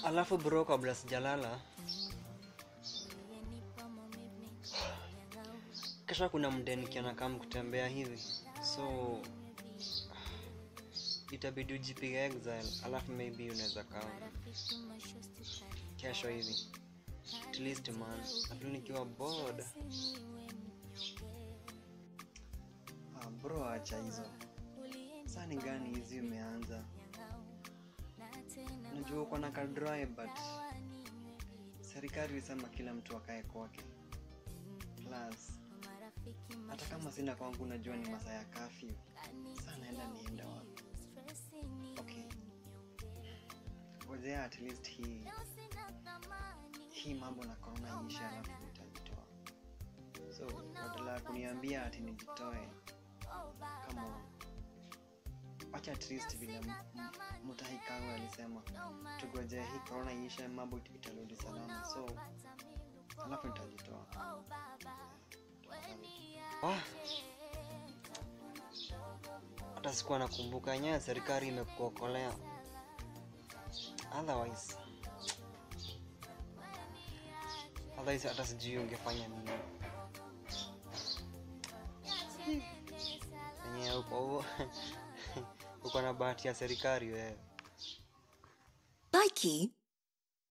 Alafu bro, kabla sijalala, kesho kuna mde nikiona kama kutembea hivi, so itabidi ujipige exile, alafu maybe unaweza kaa kesho hivi at least man, lakini nikiwa bored. Ah, bro, acha hizo. Saa ni gani hizi umeanza? Najua uko na kadrive but serikali ilisema kila mtu akae kwake. Plus hata kama sina kwangu, najua ni masaa ya kafyu. Saa naenda nienda wapi? Okay, ngojea at least hii hii mambo na corona iishe, alafu nitajitoa. So badala ya kuniambia ati nijitoe, kama wacha at least vile m- m- Mutahi Kagwe alisema tugojee hii corona iishe, mambo it- itarudi salama, so alafu nitajitoa. Wah! hata sikuwa nakumbuka yenyewe serikali imekuokolea otherwise otherwise hata sijui ungefanya nini enyewe uko uko na bahati ya serikali wewe Likey